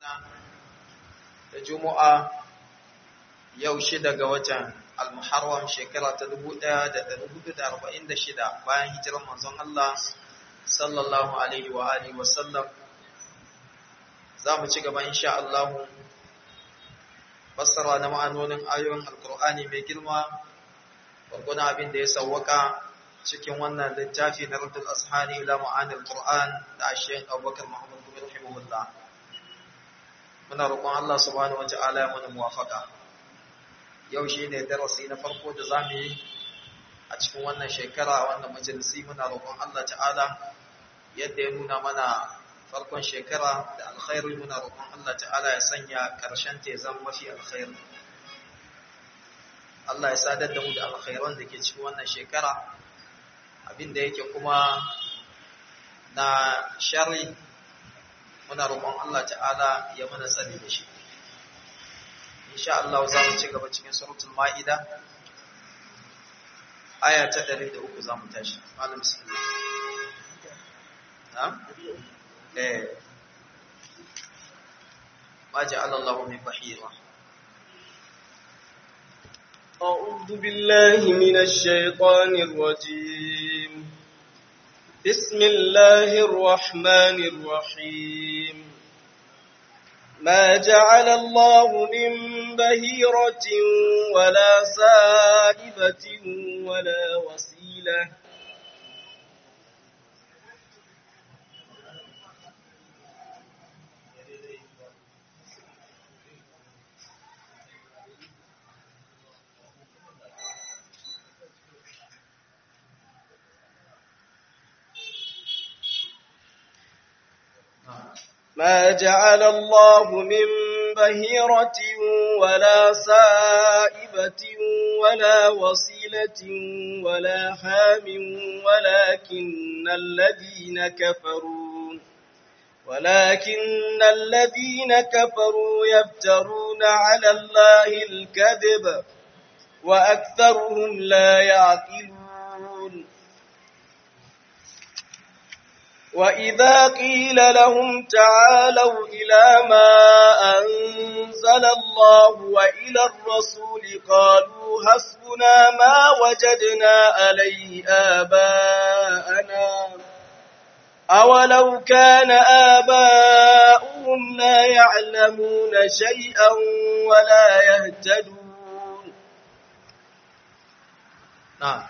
da Juma'a yau shida ga watan Al-Muharram shekara ta 1446 bayan hijirar manzon Allah sallallahu alaihi wa alihi wa sallam za mu ci gaba insha Allah fassara na ma'anonin ayoyin Al-Qur'ani mai girma gwargwadon abin da ya sawwaka cikin wannan littafi na Raddul Ashani ila ma'anil Qur'an da Sheikh Abubakar Muhammad bin rahimahullah muna roƙon Allah subhanahu wata'ala ya mana muwafaka yau shi ne darasi na farko da za mu yi a cikin wannan shekara wannan majalisi muna roƙon Allah ta'ala yadda ya nuna mana farkon shekara da alkhairu muna roƙon Allah ta'ala ya sanya ƙarshen ta zama mafi alkhairu Allah ya sadar da mu da alkhairan da ke cikin wannan shekara abinda yake kuma na shari muna roƙon Allah ta'ala ya mana tsari da shi insha Allah za mu ci gaba cikin suratul ma'ida aya ta 103 za mu tashi malam bismillah na'am eh ma ja'ala Allahu min bahira أعوذ بالله من الشيطان الرجيم بسم الله الرحمن الرحيم ما جعل الله من بهيرة ولا سائبة ولا وسيلة ما جعل الله من بهيرة ولا سائبة ولا وصيلة ولا حام ولكن الذين كفروا ولكن الذين كفروا يفترون على الله الكذب وأكثرهم لا يعقلون وإذا قيل لهم تعالوا إلى ما أنزل الله وإلى الرسول قالوا حسبنا ما وجدنا عليه آباءنا أولو كان آباؤهم لا يعلمون شيئا ولا يهتدون نعم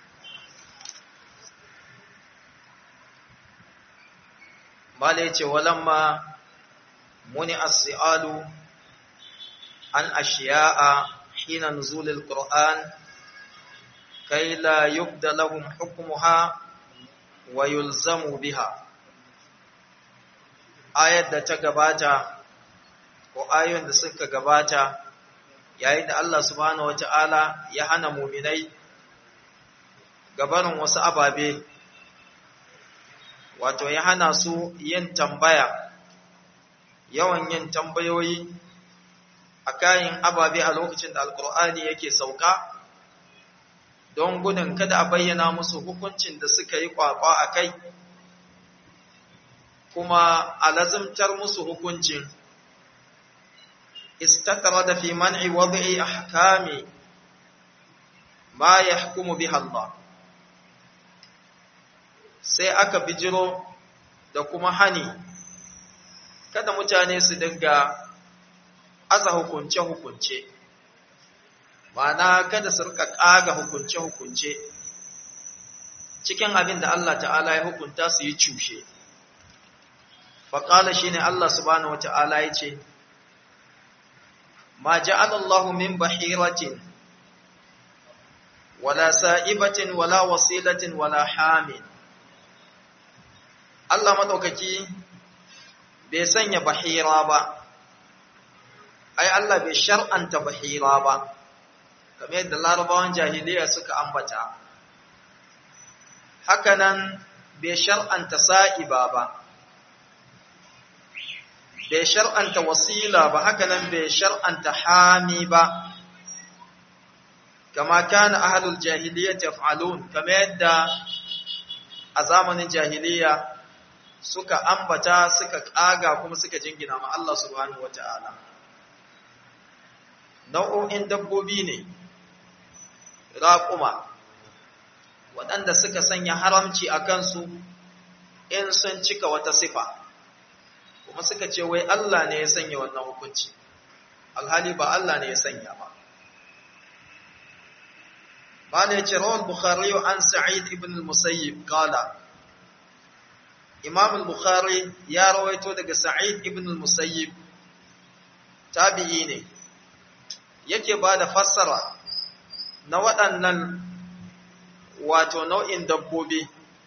Mala ya ce, walamma muni as-si'alu an ashiya'a hina nuzulil Qur'an kai la yubda lahum hukmuha wa yulzamu biha. Ayar da ta gabata, ko ayoyin da suka gabata, yayin da Allah subhanahu wa ta'ala ya hana muminai gabanin wasu ababe wato ya hana su yin tambaya yawan yin tambayoyi a kayan ababe a lokacin da alkur'ani yake sauka don gudun kada a bayyana musu hukuncin da suka yi kwakwa a kai kuma a lazimtar musu hukuncin istatara da fi man'i wadda'i ahkami ma ya hukumu biha Allah sai aka bijiro da kuma hani kada mutane su dinga aza hukunce-hukunce ma'ana kada su rika ƙaga hukunce-hukunce cikin abin da Allah ta'ala ya hukunta su yi cushe faƙala shi ne Allah subhanahu wata'ala ya ce ma ja'alallahu min bahiratin wala sa'ibatin wala wasilatin wala hamin Allah maɗaukaki bai sanya bahira ba, ai Allah bai shar'anta bahira ba, kamar yadda larabawan jahiliya suka ambata. Hakanan bai shar'anta sa'iba ba, bai shar'anta wasila ba, hakanan bai shar'anta hami ba, kama kana ahalul jahiliya taf'alun, kamar yadda a zamanin jahiliya suka ambata suka ƙaga kuma suka jingina ma Allah subhanahu wata'ala nau'o'in dabbobi ne raƙuma waɗanda suka sanya haramci a kansu in sun cika wata sifa kuma suka ce wai Allah ne ya sanya wannan hukunci alhali ba Allah ne ya sanya ba bala ya ce rawar bukhari an sa'id ibn al-musayyib kala imam al-bukhari ya rawaito daga sa'id ibn al-musayyib tabi'i ne yake ba da fassara na waɗannan wato nau'in dabbobi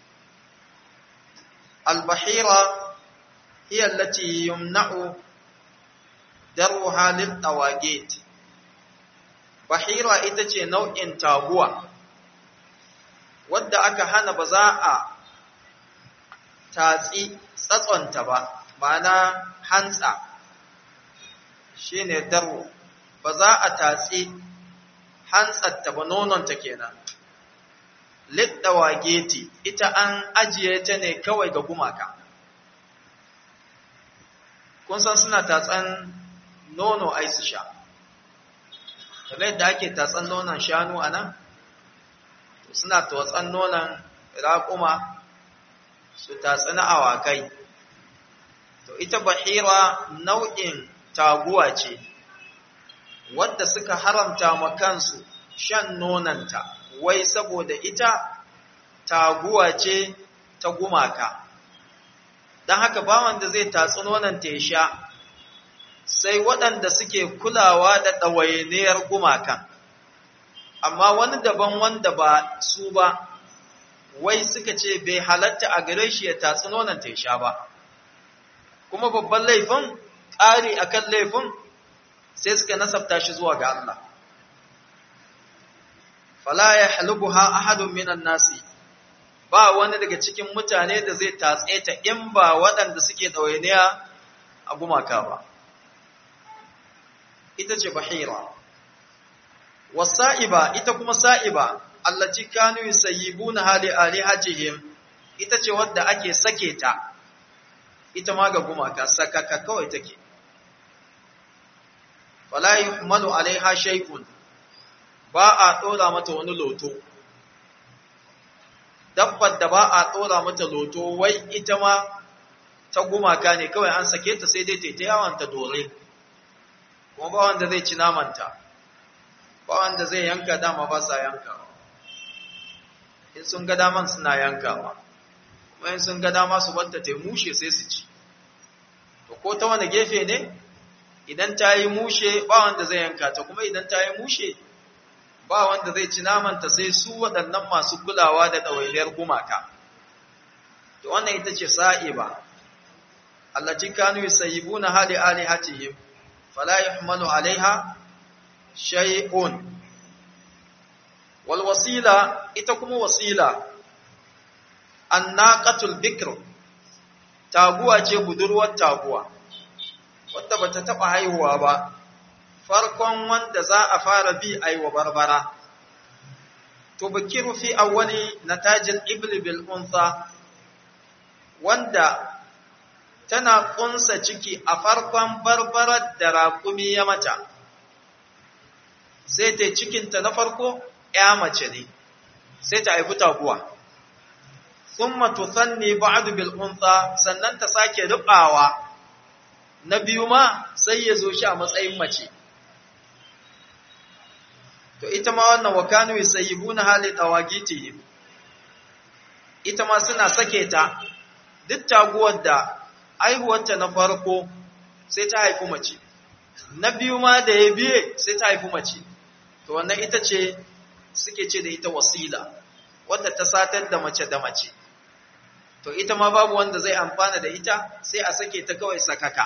al-bahira hiya allati yumna'u daruha lil tawagit bahira ita ce nau'in taguwa wadda aka hana ba za a tatsi tsatsonta ba ma'ana hantsa shine daru ba za a tatsi hantsatta ba nononta kenan liddawageti ita an ajiye ta ne kawai ga gumaka kun san suna tatsan nono ai su sha kamar yadda ake tatsan nonon shanu a nan suna tatsan nonon raƙuma su tatsi na awakai to ita bahira nau'in taguwa ce wadda suka haramta ma kansu shan nonanta wai saboda ita taguwa ce ta gumaka don haka ba wanda zai tatsi nonanta ya sha sai waɗanda suke kulawa da ɗawainiyar gumakan amma wani daban wanda ba su ba wai suka ce bai halatta a gare shi ya tatsi nonanta ya sha ba kuma babban laifin ƙari akan laifin sai suka nasabta shi zuwa ga Allah fala ya halubuha ahadun minan nasi ba wani daga cikin mutane da zai tatse ta in ba waɗanda suke ɗawainiya a gumaka ba ita ce bahira wasa'iba ita kuma sa'iba allati kanu yusayyibuna hali alihatihim ita ce wadda ake sake ta ita ma ga gumaka sakaka kawai take fala yuhmalu alaiha shay'un ba a dora mata wani loto dabbar da ba a dora mata loto wai ita ma ta gumaka ne kawai an sake ta sai dai ta ta yawan ta dore kuma ba wanda zai ci namanta ba wanda zai yanka dama ba sa yankawa in sun ga daman suna yankawa kuma in sun ga dama su batta ta mushe sai su ci to ko ta wani gefe ne idan ta yi mushe ba wanda zai yanka ta kuma idan ta yi mushe ba wanda zai ci namanta sai su waɗannan masu kulawa da ɗawainiyar gumaka to wannan ita ce sa'iba allati kanu yusayyibuna hali alihatihim fala yuhmalu alaiha shay'un wal wasila ita kuma wasila annaqatul bikr taguwa ce budurwar taguwa wadda bata taba haihuwa ba farkon wanda za a fara bi aiwa barbara to bakiru fi awwali natajil ibli bil untha wanda tana kunsa ciki a farkon barbarar da raƙumi ya mata sai ta cikinta na farko ya mace ne sai ta haifi taguwa thumma tuthanni ba'd bil untha sannan ta sake rubawa na biyu ma sai ya zo shi a matsayin mace to ita ma wannan wakanu yusayyibuna hali tawagitihim ita ma suna sake ta duk taguwar da aihuwarta na farko sai ta haifi mace na biyu ma da ya biye sai ta haifi mace to wannan ita ce suke ce da ita wasila wadda ta satar da mace da mace to ita ma babu wanda zai amfana da ita sai a sake ta kawai sakaka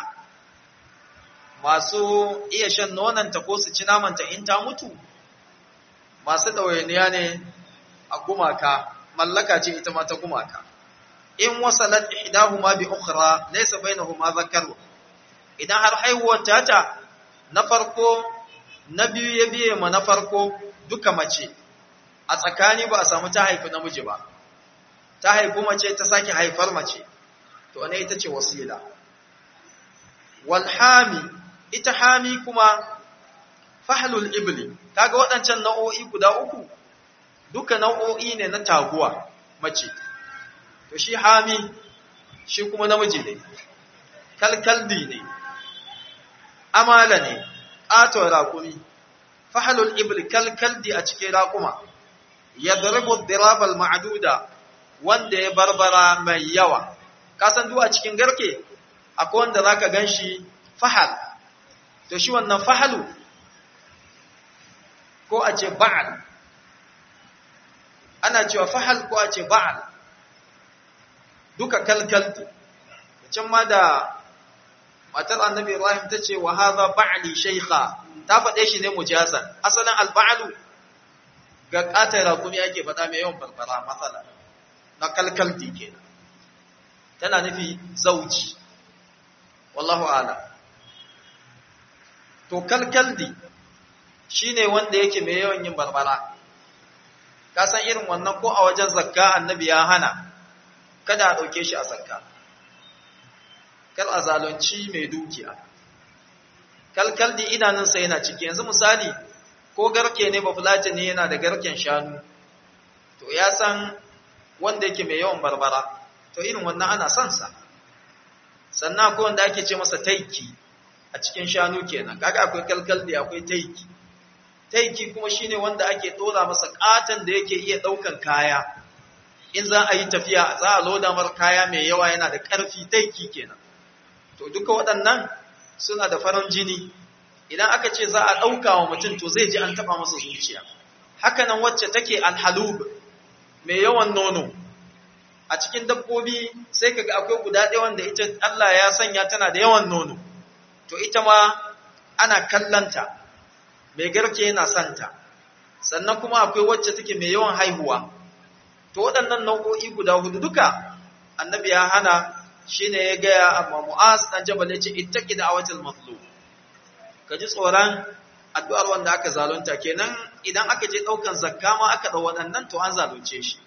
masu iya shan nonanta ko su ci namanta in ta mutu masu ɗawainiya ne a gumaka mallaka ce ita ma ta gumaka in wasalat ihdahuma bi ukhra laysa bainahuma dhakaru idan har haihuwar tata na farko na biyu ya biye ma na farko duka mace a tsakani ba a samu ta haifi namiji ba ta haifi mace ta sake haifar mace to to ne ita ce wasila wal hami ita hami kuma fahlul ibli kaga waɗancan nau'o'i guda uku duka nau'o'i ne na taguwa mace to shi hami shi kuma namiji ne kalkaldi ne amala ne ƙaton raƙumi fahalul ibli kalkaldi a cikin raƙuma ya zarbo dirabal ma'aduda wanda ya barbara mai yawa kasan duwa cikin garke akwai wanda za ka gan shi fahal to shi wannan fahalu ko a ce ba'al ana cewa fahal ko a ce ba'al duka kalkaldi can ma da matar annabi Ibrahim ta ce wa haza ba'li shaykha ta faɗe shi ne mujazan asalin alba'lu ga ƙatar rakumi ake faɗa mai yawan barbara matsala na kalkaldi kenan tana nufi zauji wallahu ala to kalkaldi shine wanda yake mai yawan yin barbara ka san irin wannan ko a wajen zakka annabi ya hana kada a ɗauke shi a zakka kar a zalunci mai dukiya kalkaldi idanunsa yana ciki yanzu misali ko garke ne ba fulata ne yana da garken shanu to ya san wanda yake mai yawan barbara to irin wannan ana son sa sannan akwai wanda ake ce masa taiki a cikin shanu kenan kaga akwai kalkaldi akwai taiki taiki kuma shine wanda ake dora masa katan da yake iya daukan kaya in za a yi tafiya za a loda mar kaya mai yawa yana da karfi taiki kenan to duka waɗannan suna da farin jini idan aka ce za a ɗauka wa mutum to zai ji an taɓa masa zuciya hakanan wacce take alhalub mai yawan nono a cikin dabbobi sai kaga akwai guda ɗaya wanda ita Allah ya sanya tana da yawan nono to ita ma ana kallanta mai garke yana santa sannan kuma akwai wacce take mai yawan haihuwa to waɗannan nau'o'i guda hudu duka annabi ya hana shine ya gaya amma mu'az dan jabal yace ittaqi da'watul mazlum ka ji tsoron addu'ar wanda aka zalunta kenan idan aka je daukan zakka ma aka dau waɗannan to an zalunce shi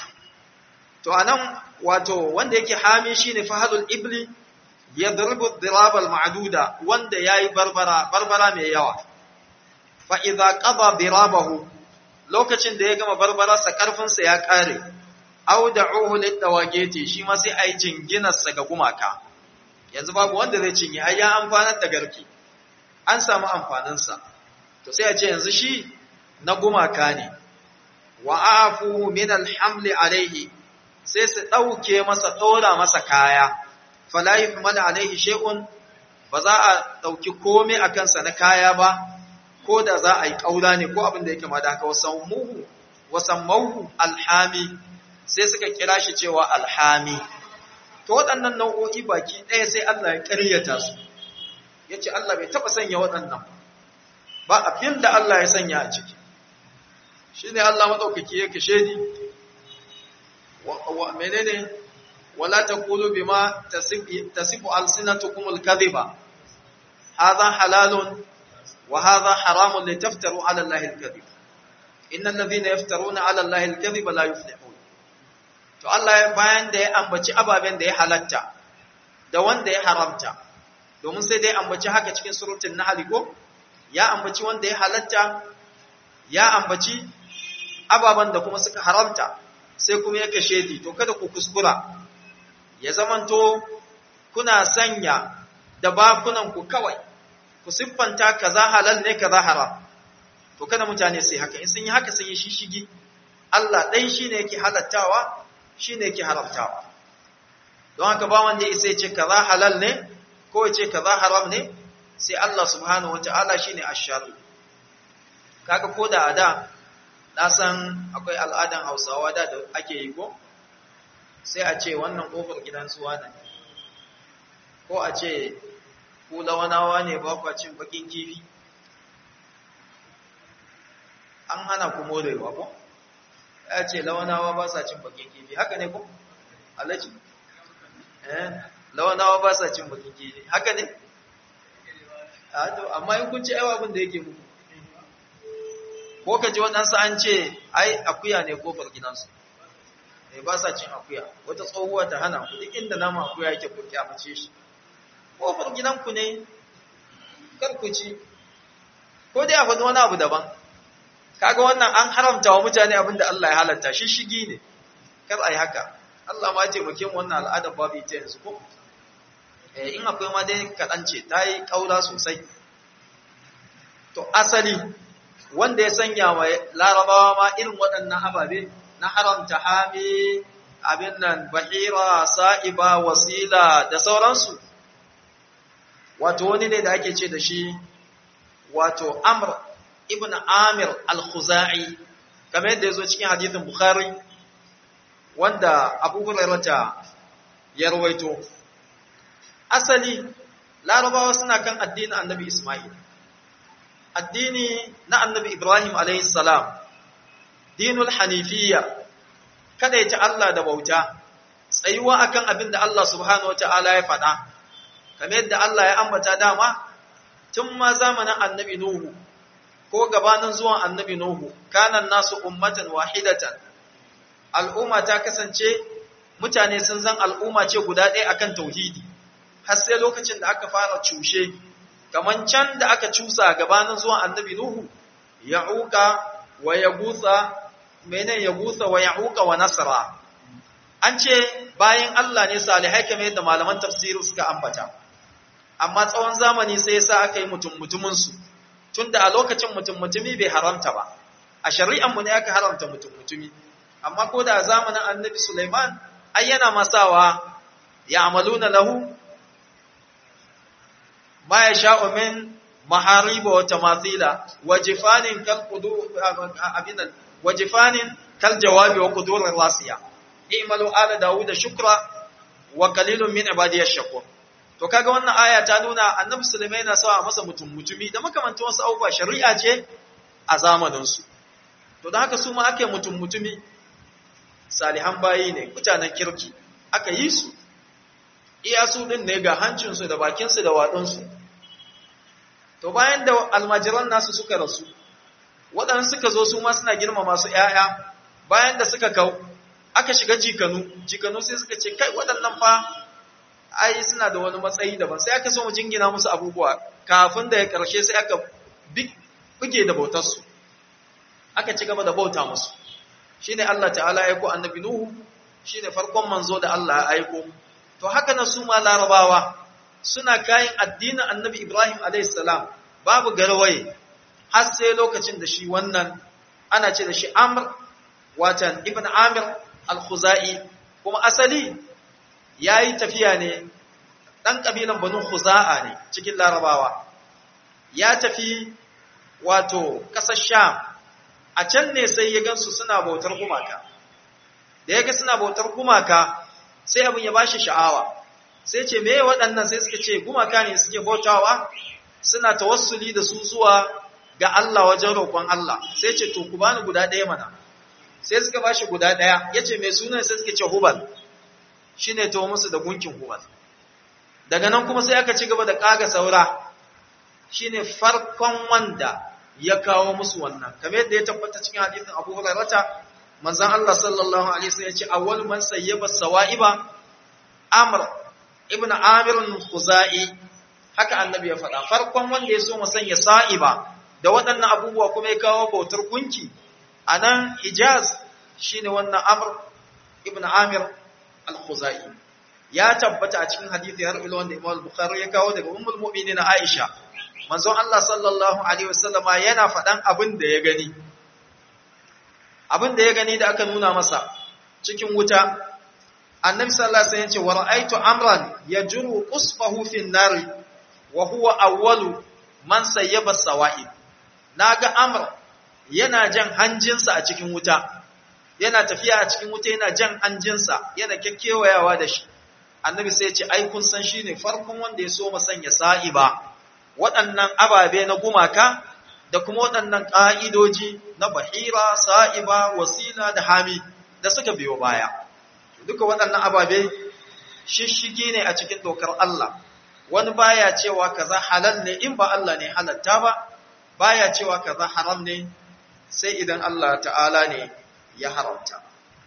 to anan wato wanda yake hami shine fahadul ibli yadribu dirabal ma'duda wanda yayi barbara barbara mai yawa fa idza qada dirabahu lokacin da ya gama barbararsa karfinsa ya kare aw da'uhu litawageti shi ma sai ai jinginarsa ga gumaka yanzu babu wanda zai cinye ai ya amfanar da garki an samu amfaninsa to sai a ce yanzu shi na gumaka ne wa afu min alhamli alaihi sai su dauke masa dora masa kaya fala yuhmal alaihi shay'un ba za a dauki komai akan sa na kaya ba ko da za a yi kaura ne ko abin da yake ma da haka wasammuhu wasammuhu alhami sai suka kira shi cewa alhami to waɗannan nau'o'i baki ɗaya sai Allah ya ƙaryata su ya ce Allah bai taɓa sanya waɗannan ba abin da Allah ya sanya a ciki shi ne Allah maɗaukaki ya kashe ni menene wala ta kulu bi ma tasifu alsinatukum alkadhiba hadha halalun wa hadha haramun litaftaru ala allahi alkadhib innal ladhina yaftaruna ala allahi alkadhiba la yuflihun to Allah bayan da ya ambaci ababen da ya halatta da wanda ya haramta domin sai da ya ambaci haka cikin surutun nahl ko ya ambaci wanda ya halatta ya ambaci ababen da kuma suka haramta sai kuma ya kashe di to kada ku kuskura ya zamanto kuna sanya da bakunan ku kawai ku siffanta kaza halal ne kaza haram to kada mutane sai haka in sun yi haka sun yi shishigi Allah ɗai shine yake halattawa shi ne ke haramtawa don haka ba wanda isa ce kaza halal ne ko ya ce kaza haram ne sai Allah subhanahu wa ta'ala shi ne asharu kaga ko da ada na san akwai al'adan hausawa da da ake yi ko sai a ce wannan kofar gidan suwa ne ko a ce ku lawanawa ne ba kwa cin bakin kifi an hana ku morewa ko ya ce lawanawa ba sa cin bakin kifi haka ne ko alaji eh lawanawa ba sa cin bakin kifi haka ne a to amma in kun ci aiwa abin da yake muku ko ka ji waɗansu an ce ai akuya ne kofar gidansu mai ba sa cin akuya wata tsohuwa ta hana ku duk inda nama akuya yake ku kyamace shi kofar gidanku ne kar ku ci ko dai a faɗi wani abu daban kaga wannan an haramta wa mutane abinda Allah ya halatta shi shigi ne kar ai haka Allah ma ce muke wannan al'adar babu ita yanzu ko eh in akwai ma dai kaɗan ce ta yi ƙaura sosai to asali wanda ya sanya wa larabawa ma irin waɗannan ababe na haramta hami abin nan bahira sa'iba wasila da sauransu wato wani ne da ake ce da shi wato amr ibn amir al-khuzai kamar yadda ya zo cikin hadithin bukhari wanda abu hurairata ya rawaito asali larabawa suna kan addinin annabi isma'il addini na annabi ibrahim alayhi salam dinul hanifiyya kada ya ci Allah da bauta tsayuwa akan abin da Allah subhanahu wata'ala ya faɗa kamar yadda Allah ya ambata dama tun ma zamanin annabi nuhu ko gabanin zuwan annabi nuhu kanan nasu ummatan wahidatan al'umma ta kasance mutane sun zan al'umma ce guda ɗaya akan tauhidi har sai lokacin da aka fara cushe kaman can da aka cusa gabanin zuwan annabi nuhu ya'uka wa yagusa mene yagusa wa ya'uka wa nasra an ce bayan Allah ne salihai kamar yadda malaman tafsiri suka ambata amma tsawon zamani sai yasa aka yi mutum mutumin su tunda a lokacin mutum mutumi bai haramta ba a shari'an mu ne aka haramta mutum mutumi amma ko da zamanin annabi Sulaiman ai yana masawa ya'maluna lahu ma yasha'u min mahariba wa tamathila wa jifanin kal qudur abinan wa jifanin kal jawabi wa qudur rasiya i'malu ala dawuda shukra wa qalilun min ibadiyash shakur to kaga wannan aya ta nuna annabi Sulaiman yana sawa masa mutum mutumi da makamantan wasu abubuwa shari'a ce a zamanin su to da haka su ma ake mutum mutumi salihan bayi ne mutanen kirki aka yi su iya su din ne ga hancinsu da bakinsu da waɗansu to bayan da almajiran nasu suka rasu waɗansu suka zo su ma suna girma masu ‘ya'ya bayan da suka kau aka shiga jikanu jikanu sai suka ce kai waɗannan fa ai suna da wani matsayi daban sai aka so mu jingina musu abubuwa kafin da ya ƙarshe sai aka buge da bautarsu aka ci gaba da bauta musu shine Allah ta'ala ya aiko annabi Nuhu shine farkon manzo da Allah ya aiko to haka na su ma larabawa suna kayan addinin annabi Ibrahim a.s. babu garwaye har sai lokacin da shi wannan ana ce da shi Amr watan Ibn Amir al-Khuzai kuma asali ya yi tafiya ne ɗan ƙabilan Banu Khuza'a ne cikin larabawa ya tafi wato ƙasar Sham a can ne sai ya gansu suna bautar gumaka da ya ga suna bautar gumaka sai abin ya bashi sha'awa sai ce meye waɗannan sai suka ce gumaka ne suke bautawa suna tawassuli da su zuwa ga Allah wajen roƙon Allah sai ce to ku bani guda ɗaya mana sai suka bashi guda ɗaya yace mai sunan sai suka ce hubal shine to musu da gunkin hubal daga nan kuma sai aka ci gaba da kaga saura shine farkon wanda ya kawo musu wannan kamar yadda ya tabbata cikin hadisin Abu Hurairah manzon Allah sallallahu alaihi wasallam ya ce awwal man sayyaba sawa'iba Amr ibn Amir al-Khuzai haka annabi ya faɗa farkon wanda ya so mu sanya sa'iba da waɗannan abubuwa kuma ya kawo bautar gunki anan Hijaz shine wannan Amr ibn Amir al-Khuzai ya tabbata a cikin hadisi har ila wanda Imam Bukhari ya kawo daga Ummul Mu'minin Aisha manzon Allah sallallahu alaihi wasallama yana faɗan abin da ya gani abin da ya gani da aka nuna masa cikin wuta annabi sallallahu alaihi wasallam ya ce wa ra'aytu amran yajru qusfahu fi an-nar wa huwa awwalu man sayyaba sawa'i naga amr yana jan hanjinsa a cikin wuta yana tafiya a cikin wuta yana jan hanjinsa yana kekkewayawa da shi annabi sai ya ce ai kun san shine farkon wanda ya so sanya sa'iba waɗannan ababe na gumaka da kuma waɗannan ƙa'idoji na bahira, sa'iba, wasila da hami da suka biyo baya. Duka waɗannan ababe shishigi ne a cikin dokar Allah, wani baya cewa kaza halal ne in ba Allah ne halatta ba, baya cewa kaza haram ne sai idan Allah ta'ala ne ya haramta.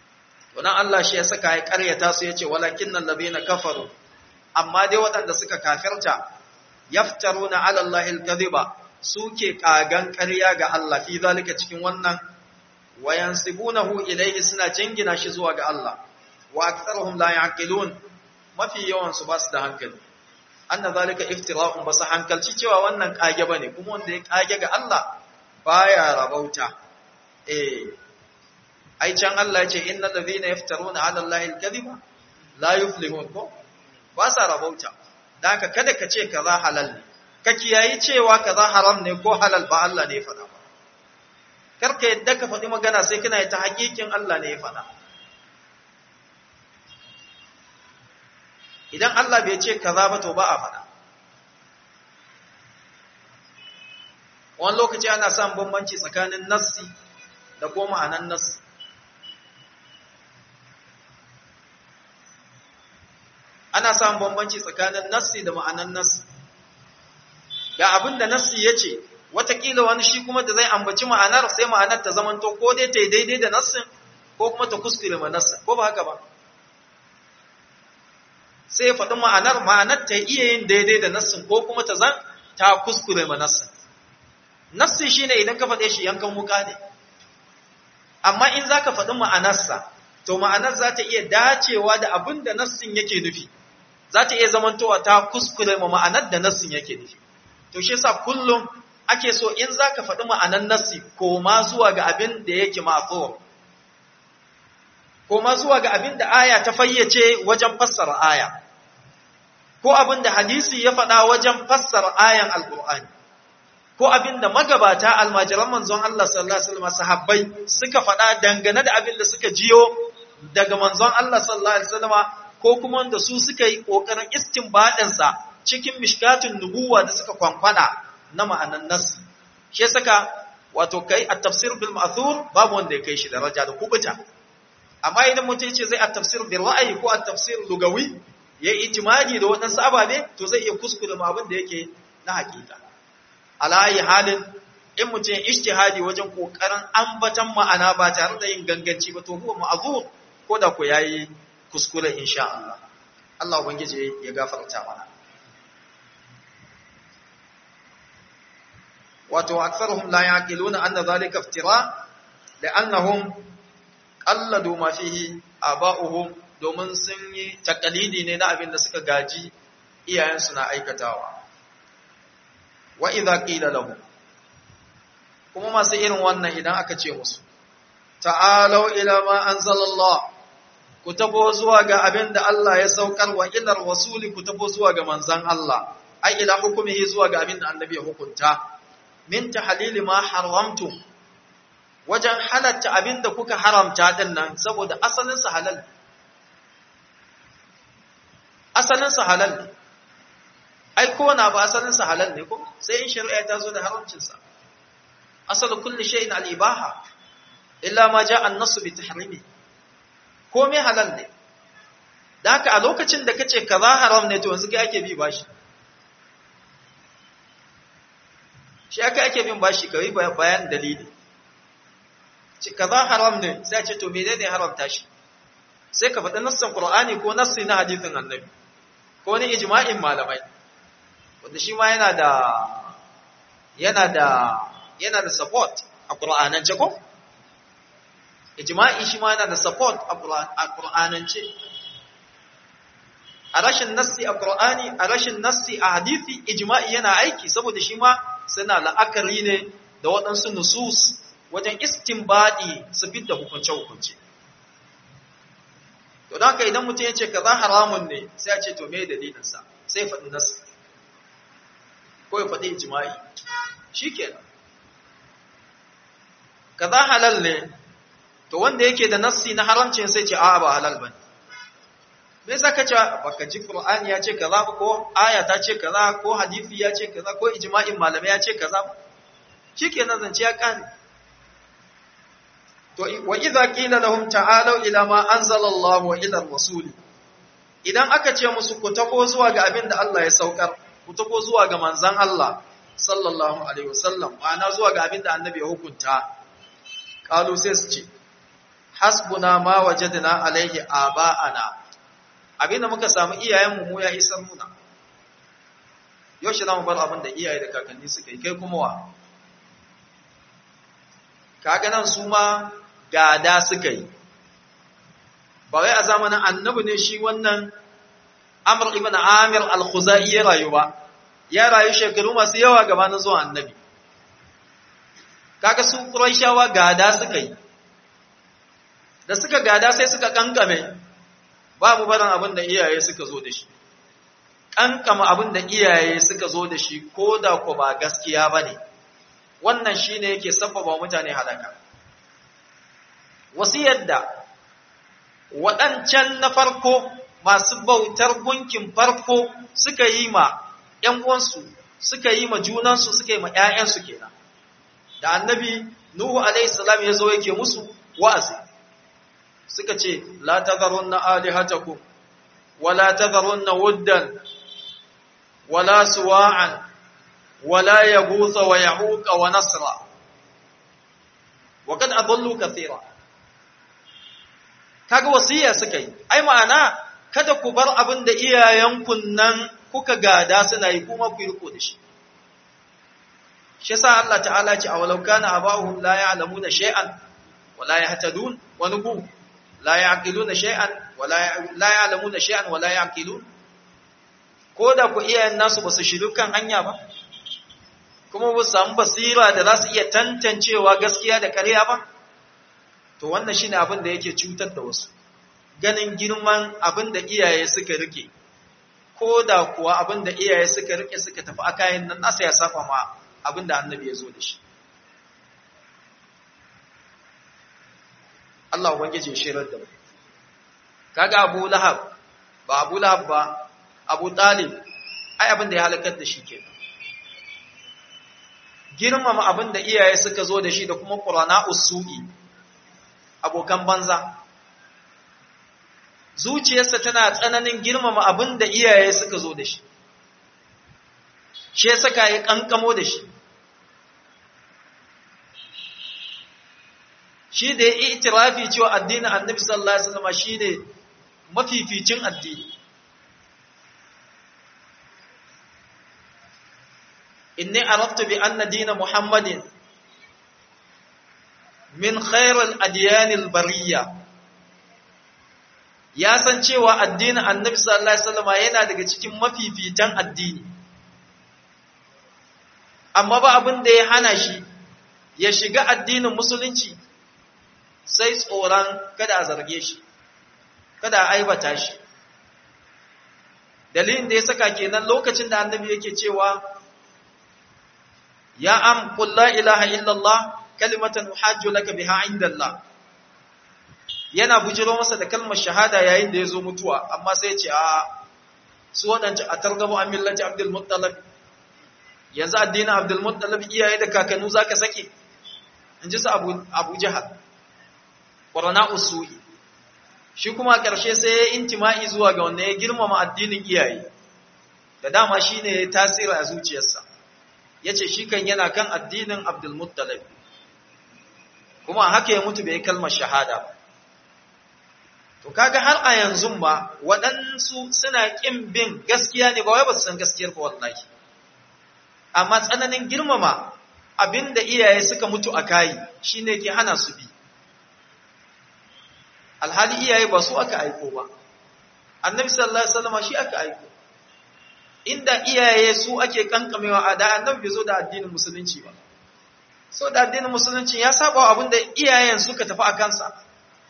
to nan Allah shi ya saka ya ƙaryata su yace walakinnal ladina kafaru amma dai waɗanda suka kafirta yaftaruna ala Allahi al-kadhiba suke kagan ƙarya ga Allah fi zalika cikin wannan wayansibunahu ilayhi suna jingina shi zuwa ga Allah wa aktharuhum la yaqilun mafi yawan su basu da hankali anna zalika iftira'un basu hankalci cewa wannan kage bane kuma wanda ya kage ga Allah baya rabauta eh ai can Allah ya ce innal ladhina yaftaruna 'ala Allahi al-kadhiba la yuflihun ko ba sa rabauta dan haka kada ka ce kaza halal ne ka kiyayi cewa kaza haram ne ko halal ba Allah ne ya faɗa ba karka yadda ka faɗi magana sai kana ta hakikin Allah ne ya faɗa idan Allah bai ce kaza ba to ba a faɗa wani lokaci ana samun bambanci tsakanin nassi da ko ma'anan nassi ana samun bambanci tsakanin nassi da ma'anan nassi ga abin da nassi ya ce watakila wani shi kuma da zai ambaci ma'anar sai ma'anar ta zamanto ko dai ta yi daidai da nassin ko kuma ta kuskure ma nassin ko ba haka ba sai ya faɗi ma'anar ma'anar ta iya yin daidai da nassin ko kuma ta zan ta kuskure ma nassin nassi shine idan ka faɗe shi yankan wuka ne amma in za ka faɗi ma'anarsa to ma'anar za ta iya dacewa da abin da nassin yake nufi za ta iya zamantowa ta kuskure ma ma'anar da nassin yake nufi to shi yasa kullum ake so in za ka faɗi ma'anar nassi ko ma zuwa ga abin da yake ma'azuwa ko ma zuwa ga abin da aya ta fayyace wajen fassara aya ko abin da hadisi ya faɗa wajen fassara ayan alƙur'ani ko abin da magabata almajiran manzon Allah sallallahu alaihi wasallam sahabbai suka faɗa dangane da abin da suka jiyo daga manzon Allah sallallahu alaihi wasallam ko kuma wanda su suka yi kokarin istinbadin sa cikin mishkatun nubuwa da suka kwankwada na ma'anan nas shi saka wato kai at-tafsir bil ma'thur babu wanda ya kai shi daraja da kubuta amma idan mutum ya ce zai at-tafsir bil ra'yi ko at-tafsir lugawi ya yi itimadi da waɗansu ababe to zai iya kuskure ma abin da yake na hakika alayi halin in mutum ya ishtihadi wajen kokarin ambatan ma'ana ba tare da yin ganganci ba to huwa ma'zur ko da ku yayi kuskure insha Allah Allah ubangiji ya gafarta mana wato aktharuhum la yaqiluna anna dhalika iftira li'annahum qalladu ma fihi aba'uhum domin sun yi takalidi ne na abin da suka gaji iyayensu na aikatawa wa idza qila lahu kuma masu irin wannan idan aka ce musu ta'alu ila ma anzalallah ku tabo zuwa ga abin da Allah ya saukar wa ilar rasuli ku tabo zuwa ga manzan Allah ai ila hukumihi zuwa ga abin da annabi ya hukunta min tahlili ma haramtum wajen halatta abin da kuka haramta din nan saboda asalin sa halal asalin sa halal ne ai ko na ba asalin sa halal ne ko sai in shari'a ta zo da haramcin sa asal kulli shay'in al-ibaha illa ma ja'a an-nass bi tahrimi komai halal ne da haka a lokacin da kace kaza haram ne to yanzu kai ake bi bashi shi aka ake bin bashi kai bayan dalili ce kaza haram ne sai a ce to menene haramta shi sai ka faɗi nassan qur'ani ko nassi na hadisin annabi ko ne ijma'in malamai wanda shi ma yana da yana da yana da support a qur'anance ko ijma'i shi ma yana da support a qur'anance a rashin nassi a qur'ani a rashin nassi a hadisi ijma'i yana aiki saboda shi ma suna la'akari ne da waɗansu nusus wajen istinbadi su fidda hukunce-hukunce to don haka idan mutum ya ce kaza haramun ne sai a ce to me dalilinsa sai faɗi nassi ko ya faɗi ijma'i shi kenan kaza halal ne to wanda yake da nassi na haramcin sai ce a'a ba halal bane me yasa kace baka ji qur'ani ya ce kaza ko aya ta ce kaza ko hadisi ya ce kaza ko ijma'in malamai ya ce kaza shikenan zance ya kare to wa idza qila lahum ta'alu ila ma anzala Allah wa ila rasul idan aka ce musu ku tako zuwa ga abin da Allah ya saukar ku tako zuwa ga manzon Allah sallallahu alaihi wasallam ma'ana zuwa ga abin da annabi ya hukunta qalu sai su ce hasbuna ma wajadna alaihi aba'ana abinda muka samu iyayenmu mu ya isar muna yau shi zamu bar abin da iyaye da kakanni suka yi kai kuma wa kaga nan su ma gada suka yi ba wai a zamanin annabi ne shi wannan Amr ibn Amir al-Khuzai ya rayu ba ya rayu shekaru masu yawa gabanin zuwa annabi kaga su Qurayshawa gada suka yi da suka gada sai suka kankame babu barin abin da iyaye suka zo da shi kankama abin da iyaye suka zo da shi ko da ku ba gaskiya bane wannan shine yake sabbaba mutane halaka wasiyar da waɗancan na farko masu bautar gunkin farko suka yi ma ‘yan uwansu suka yi ma junansu suka yi ma ‘ya'yansu kenan da annabi Nuhu alaihissalam ya zo yake musu wa'azi suka ce la tazarun na alihatakum wala tazarun na wuddan wala suwa'an wala ya gusa wa ya wa nasra wa kad adallu kathira kaga wasiya suka yi ai ma'ana kada ku bar abin da iyayenku nan kuka gada suna yi kuma ku yi riko da shi shi yasa Allah ta'ala ce awalau kana abahum la ya'lamuna shay'an wa la yahtadun wa nubu la ya'qiluna shay'an wa la ya'lamuna shay'an wa la ya'qilun ko da ku iyayen nasu ba su shiru kan hanya ba kuma ba su samu basira da za su iya tantancewa gaskiya da ƙarya ba to wannan shine abin da yake cutar da wasu ganin girman abin da iyaye suka rike ko da kuwa abin da iyaye suka rike suka tafi a kayan nan nasa ya safa ma abin da annabi ya zo da shi Allah ubangiji shirar da mu kaga Abu Lahab ba Abu Lahab ba Abu Talib ai abin da ya halakar da shi kenan girmama abin da iyaye suka zo da shi da kuma qurana usu'i abokan banza zuciyarsa tana tsananin girmama abin da iyaye suka zo da shi shi ya saka ya kankamo da shi shi da ya yi itirafi cewa addinin annabi sallallahu alaihi wasallam shine mafificin addini inni araftu bi anna dina muhammadin min khairul adyanil bariyya ya san cewa addinin annabi sallallahu alaihi wasallam yana daga cikin mafifitan addini amma ba abin da ya hana shi ya shiga addinin musulunci sai tsoron kada a zarge shi kada a aibata shi dalilin da ya saka kenan lokacin da annabi yake cewa ya am qul la ilaha illallah kalimatan uhajju laka biha indallah yana bujiro masa da kalmar shahada yayin da yazo mutuwa amma sai ya ce a su wadanci a targabu an millati abdul muttalib yanzu addinin abdul muttalib iyaye da kakannu zaka sake inji su abu abu jahal qurana usui shi kuma karshe sai ya intima'i zuwa ga wanda ya girmama addinin iyaye da dama shine ya tasiri a zuciyarsa yace shi kan yana kan addinin abdul muttalib kuma haka ya mutu bai kalmar shahada ba to kaga har a yanzu ba waɗansu suna ƙin bin gaskiya ne ba wai ba su san gaskiyar ba wallahi amma tsananin girmama abinda iyaye suka mutu a kayi shine ke hana su bi alhali iyaye ba su aka aiko ba annabi sallallahu alaihi wasallam shi aka aiko inda iyaye su ake kankamewa a da annabi bai zo da addinin musulunci ba so da addinin musulunci ya saba abinda iyayen suka tafi a kansa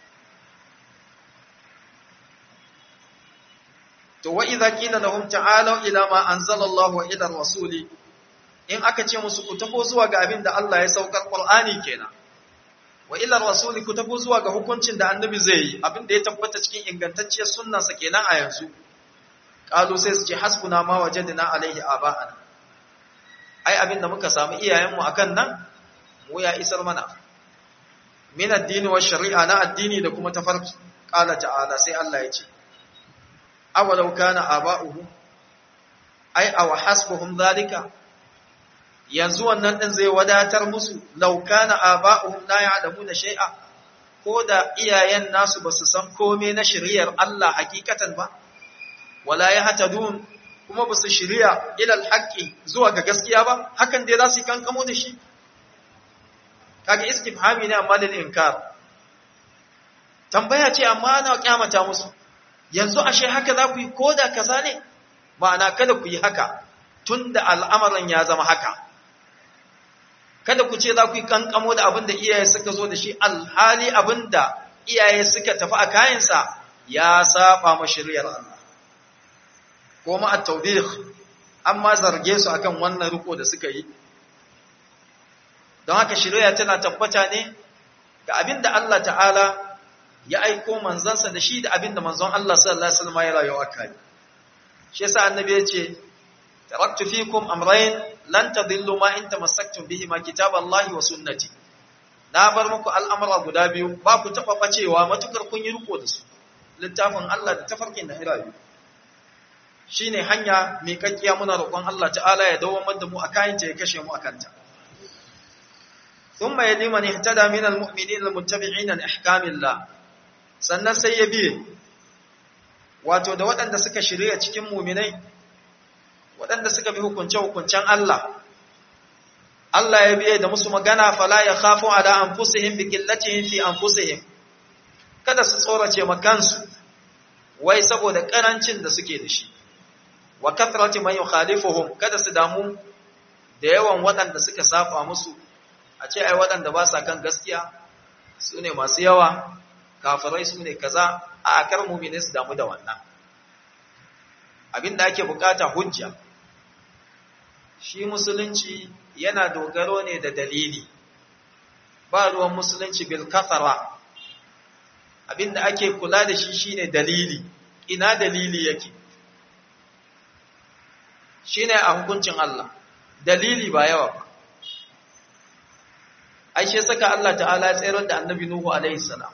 to wa idza qila lahum ta'alu ila ma anzala Allah wa ila rasuli in aka ce musu ku tafo zuwa ga abin da Allah ya saukar Qur'ani kenan wa ila rasuli ku tafo zuwa ga hukuncin da annabi zai yi abin da ya tabbata cikin ingantacciyar sunnar sa kenan a yanzu qalu sai su ce hasbuna ma wajadna alaihi aba'ana ai abin da muka samu iyayenmu akan nan mu ya isar mana min addini wa shari'a na addini da kuma tafarki qala ta'ala sai Allah ya ce awalau kana aba'uhum ai aw hasbuhum zalika yanzu wannan din zai wadatar musu law kana aba'uhum la ya'lamuna shay'a ko da iyayen nasu ba su san kome na shiriyar Allah hakikatan ba wala ya hatadun kuma ba su shirya ilal haƙƙi zuwa ga gaskiya ba hakan dai za su yi kankamo da shi kaga istifhami ne amma lil inkar tambaya ce amma ana kyamata musu yanzu ashe haka za ku yi koda kaza ne ma'ana kada ku yi haka tunda al'amarin ya zama haka kada ku ce za ku yi kankamo da abin da iyaye suka zo da shi alhali abin da iyaye suka tafi a kayansa ya saba ma shari'ar Allah ko ma at-tawbih amma zarge su akan wannan riko da suka yi don haka shari'a tana tabbata ne ga abin da Allah ta'ala ya aiko manzansa da shi da abin da manzon Allah sallallahu alaihi wasallam ya rayu akai shi yasa annabi ya ce taraktu fikum amrayn lan tadillu ma in tamassaktum bihi ma kitaballahi wa sunnati na bar muku al'amura guda biyu ba ku taba bacewa matukar kun yi riko da su littafin Allah da tafarkin da hirayu shine hanya mai kakkiya muna roƙon Allah ta'ala ya dawo da mu akan ta ya kashe mu akan ta thumma yali man ihtada min almu'minin almuttabi'ina li ahkamillah sannan sai ya biye wato da waɗanda suka shirya cikin mu'minai waɗanda suka bi hukunce-hukuncen Allah, Allah ya biye da musu magana fala ya khafu ala anfusihim bi qillatihim fi anfusihim kada su tsorace makansu wai saboda karancin da suke da shi wa kathrati man yukhalifuhum kada su damu da yawan waɗanda suka saba musu a ce ai waɗanda ba sa kan gaskiya su ne masu yawa kafirai su ne kaza a kar mu'mini su damu da wannan abinda ake bukata hujja shi musulunci yana dogaro ne da dalili ba ruwan musulunci bil kafara abinda ake kula da shi shine dalili ina dalili yake shine a hukuncin Allah dalili ba yawa ba aishe saka Allah ta'ala ya tsayar da annabi Nuhu alaihi salam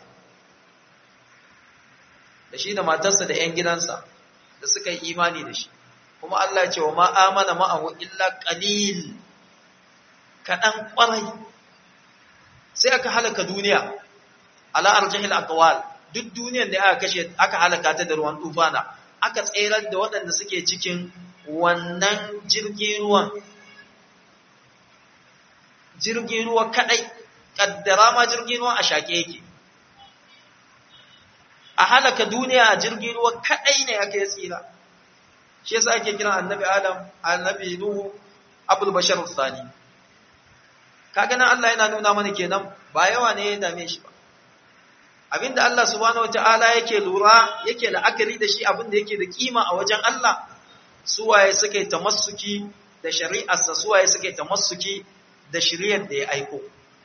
da shi da matarsa da 'yan gidansa da suka yi imani da shi kuma Allah ya ce wa ma amana ma'ahu illa qalil kadan kwarai sai aka halaka duniya ala arjihil aqwal duk duniyar da aka kashe aka halaka ta da ruwan tufana aka tsayar da waɗanda suke cikin wannan jirgin ruwan jirgin ruwa kadai kaddara ma jirgin ruwa a shake yake a halaka duniya a jirgin ruwa kadai ne aka yi tsira shi yasa ake kiran annabi adam annabi nuhu abul bashar thani kaga nan Allah yana nuna mana kenan ba yawa ne ya dame shi ba abinda Allah subhanahu wataala yake lura yake la'akari da shi abinda yake da kima a wajen Allah suwaye suka yi tamassuki da shari'arsa suwaye suka yi tamassuki da shari'ar da ya aiko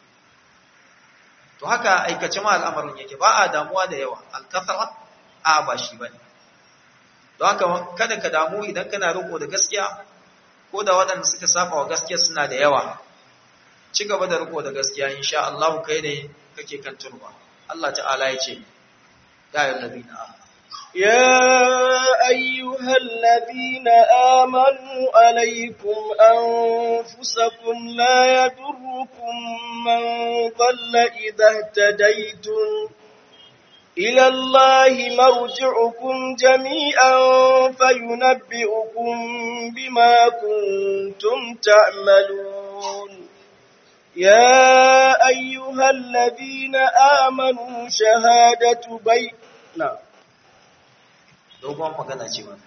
to haka aikace ma al'amarin yake ba a damuwa da yawa al-kathara a ba shi bane don haka kada ka damu idan kana riko da gaskiya ko da waɗanda suka saba wa gaskiya suna da yawa ci gaba da riko da gaskiya insha Allah kai ne kake kan turba Allah ta'ala ya ce ya ayyuhal ladina amanu يا أيها الذين آمنوا عليكم أنفسكم لا يضركم من ضل إذا اهتديتم إلى الله مرجعكم جميعا فينبئكم بما كنتم تعملون يا أيها الذين آمنوا شهادة بيت نعم dogon magana ce ba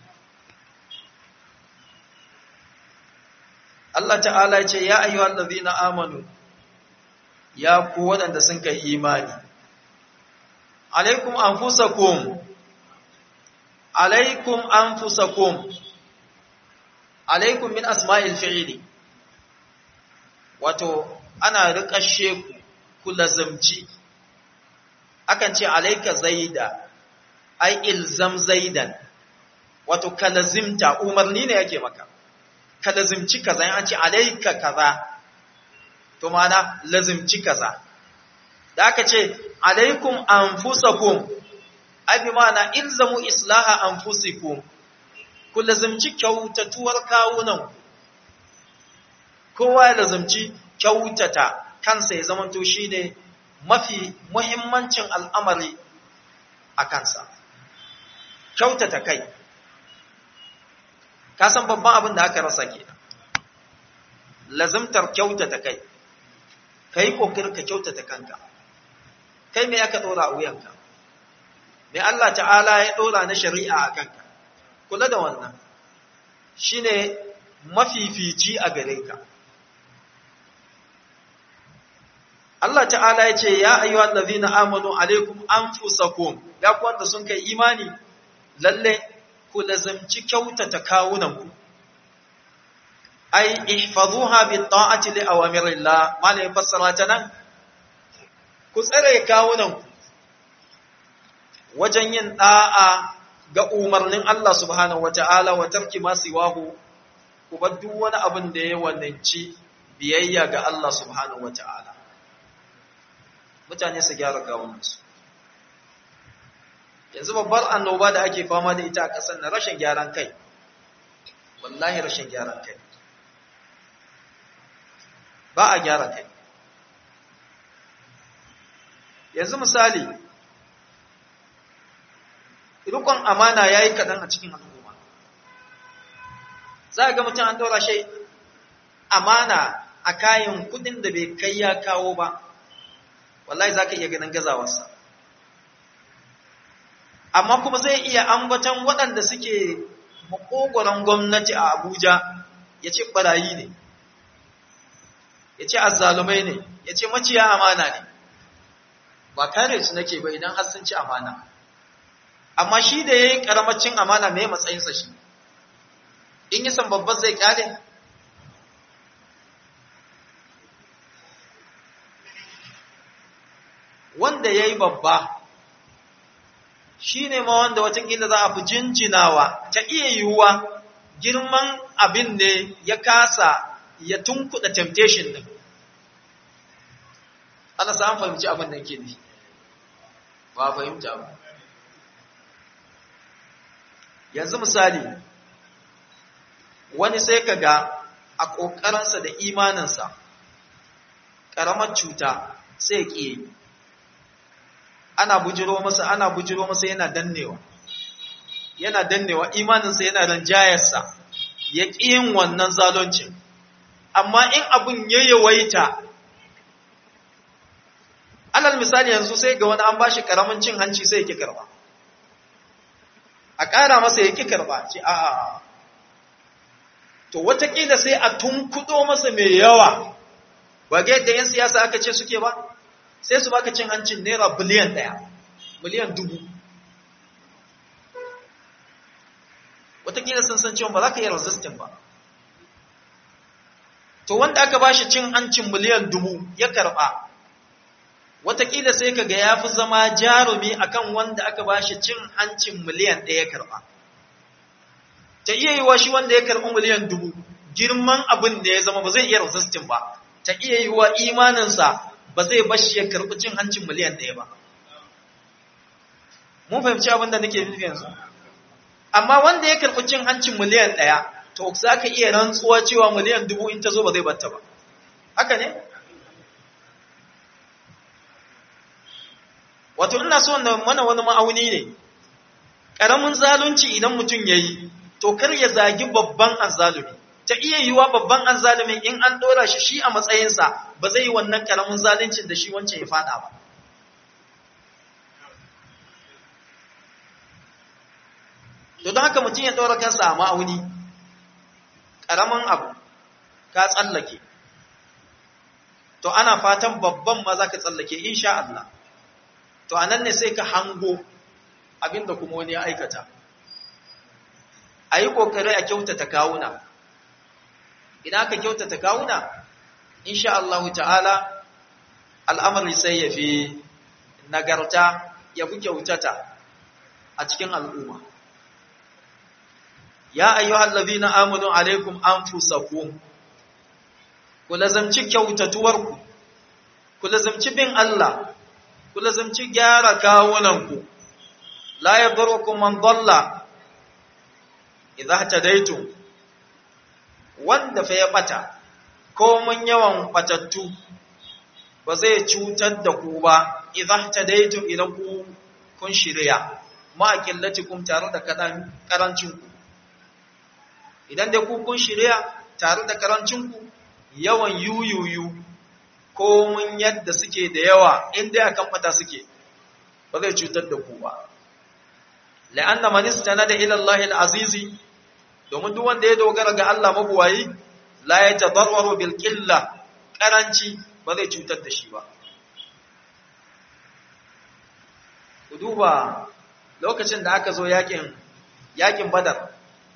Allah ta'ala ce ya ayyuhal ladhina amanu ya ku waɗanda sun kai imani alaikum anfusakum alaikum anfusakum alaikum min asma'il fi'li wato ana riƙashe ku ku lazamci akan ce alaika zaida ai ilzam zaidan wato kalazimta umarni ne yake maka kalazimci kaza an ce alaika kaza to mana lazimci kaza da aka ce alaikum anfusakum ai bi mana ilzamu islaha anfusikum ku lazimci kyautatuwar kawunan kowa ya lazimci kyautata kansa ya zamanto shine mafi muhimmancin al'amari a kansa kyautata kai ka san babban abin da aka rasa ke lazimtar kyautata kai ka yi ƙoƙarin ka kyautata kanka kai me aka ɗora a wuyanka me Allah ta'ala ya ɗora na shari'a a kanka kula da wannan shine mafifici a gare ka Allah ta'ala ya ce ya ayyuhal ladhina amanu alaikum anfusakum ya ku wanda sun kai imani lalle ku lazamci kyautata kawunanku ai ihfazuha bi ta'ati li awamirillah malai fassara ta nan ku tsare kawunanku wajen yin da'a ga umarnin Allah subhanahu wata'ala wa tarki ma siwahu ku bar duk wani abin da ya wananci biyayya ga Allah subhanahu wata'ala mutane su gyara kawunansu yanzu babbar annoba da ake fama da ita a ƙasar na rashin gyaran kai wallahi rashin gyaran kai ba a gyara kai yanzu misali rukun amana ya yi kaɗan a cikin al'umma za a ga mutum an ɗora shi amana a kayan kudin da bai kai ya kawo ba wallahi za ka iya ganin gazawarsa amma kuma zai iya ambaton waɗanda suke makogoron gwamnati a abuja ya ce ɓarayi ne ya ce azzalumai ne ya ce maciya amana ne ba kare su nake ba idan har sun ci amana amma shi da ya yi ƙaramacin amana mai matsayinsa shi in yi san babban zai kyale wanda ya yi babba shi ne ma wanda watakila za a fi jinjinawa ta iya yiwuwa girman abin ne ya kasa ya tunkuɗa temptation ɗin ana samun fahimci abin da ke ne ba fahimta ba yanzu misali wani sai ka ga a ƙoƙarinsa da imaninsa ƙaramar cuta sai ƙi ana bujiro masa ana bujiro masa yana dannewa yana dannewa imaninsa yana ranjayarsa ya ƙi yin wannan zaloncin amma in abun ya yawaita alal misali yanzu sai ga wani an bashi karamin cin hanci sai ya ƙi karba a ƙara masa ya ƙi karba ce a'a to watakila sai a tunkudo masa mai yawa ba ga yadda 'yan siyasa aka ce suke ba sai su baka cin hancin naira biliyan ɗaya biliyan dubu watakila sun san cewa ba za ka yi resistin ba to wanda aka ba shi cin hancin miliyan dubu ya karɓa watakila sai ka ga ya fi zama jarumi akan wanda aka ba shi cin hancin miliyan ɗaya ya karɓa ta iya yi wa shi wanda ya karɓi miliyan dubu girman abin da ya zama ba zai iya resistin ba ta iya yi wa imaninsa ba zai bashi ya karɓi cin hancin miliyan ɗaya ba. Mun fahimci abin da nake nufi yanzu. Amma wanda ya karɓi cin hancin miliyan ɗaya, to za ka iya rantsuwa cewa miliyan dubu in ta zo ba zai batta ba. Haka ne? Wato, ina so mana wani ma'auni ne, ƙaramin zalunci idan mutum ya yi, to kar ya zagi babban azzalumi. ta iya yiwa babban azzalimin in an dora shi shi a matsayinsa ba zai yi wannan karamin zaluncin da shi wancan ya fada ba to don haka mutum ya dora kansa a ma'auni karamin abu ka tsallake to ana fatan babban ma za ka tsallake insha Allah to anan ne sai ka hango abinda kuma wani ya aikata a yi ƙoƙari a kyautata kawuna idan aka kyautata kawuna insha Allah ta'ala al'amari sai ya fi nagarta ya fi kyautata a cikin al'umma ya ayyuhal ladhina amanu alaikum anfusakum ku lazamci kyautatuwarku ku lazamci bin Allah ku lazamci gyara kawunanku la yadurrukum man dalla idza tadaitum wanda fa ya bata ko mun yawan batattu ba zai cutar da ku ba idan tadaitum idan ku kun shirya ma qillatikum tare da kadan karancin ku idan dai ku kun shirya tare da karancin ku yawan yuyuyu ko mun yadda suke da yawa in dai akan fata suke ba zai cutar da ku ba la'anna man istanada ila Allah al-azizi domin duk wanda ya dogara ga Allah mabuwayi la yatadarraru bil qilla karanci ba zai cutar da shi ba ku duba lokacin da aka zo yakin yakin badar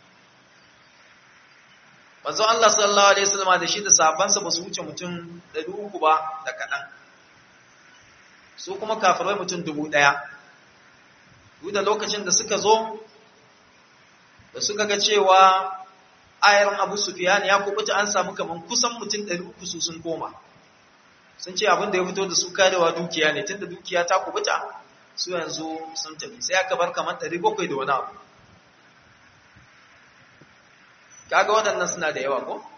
manzo Allah sallallahu alaihi wasallam da shi da sahabbansa ba su wuce mutum 300 ba da kadan su kuma kafirai mutum 1000 duk da lokacin da suka zo da suka ga cewa ayar Abu Sufyan ya kubuta an samu kaman kusan mutum 300 su sun koma sun ce abin da ya fito da su karewa dukiya ne tunda dukiya ta kubuta su yanzu sun tafi sai aka bar kaman 700 da wani abu kaga waɗannan suna da yawa ko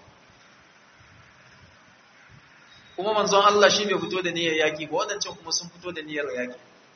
kuma manzon Allah shi bai fito da niyyar yaki ba waɗancan kuma sun fito da niyyar yaki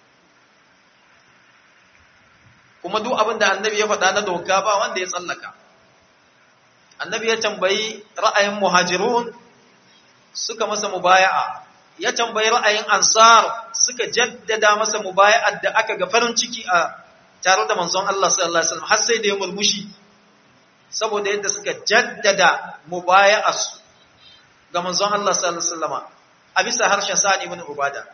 kuma duk abin da annabi ya faɗa na doka ba wanda ya tsallaka annabi ya tambayi ra'ayin muhajirun suka masa mubaya'a ya tambayi ra'ayin ansar suka jaddada masa mubaya'ar da aka ga farin ciki a tare da manzon Allah sallallahu alaihi wasallam har sai da ya murmushi saboda yadda suka jaddada mubaya'arsu ga manzon Allah sallallahu alaihi wasallam a bisa harshen Sa'id ibn Ubada